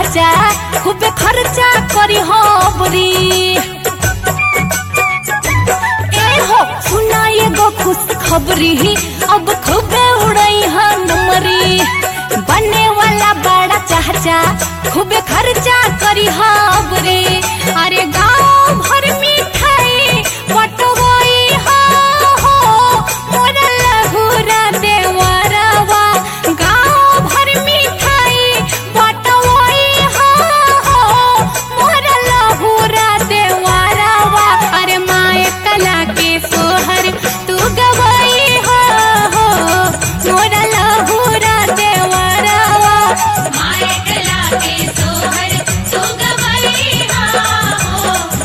चाचा खूबे खर्चा करी होबरी ए हो सुना एगो खुश खबरी अब खूबे उड़ई नमरी बने वाला बड़ा चाचा खूबे खर्चा करी हाबरे अरे गांव भर मिठाई बटोई हो हो मोरा लहुरा देवरवा गांव भर मिठाई बटोई हो हो मोरा लहुरा देवरवा अरे माए कला के सोहर तू गवई हो हो मोरा लहुरा देवरवा माए कला के सोहर तू गवई हो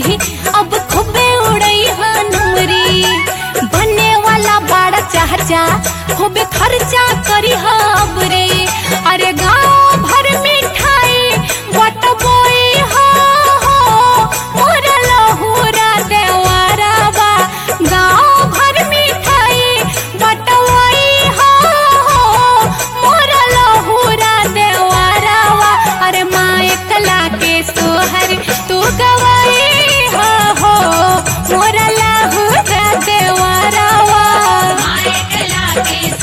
गोरी अब खूबे उड़ई हनुमरी बने वाला बड़ा चाचा खूबे खर्चा करी हबरे अरे गांव भर मिठाई बटबोई हो हो मोरा लहुरा देवारावा गांव भर मिठाई बटवाई हो हो मोरा लहुरा देवारावा अरे माँ एकला के सोहर तू गवाई हो हो मोरा लहुरा देवारावा मायकला के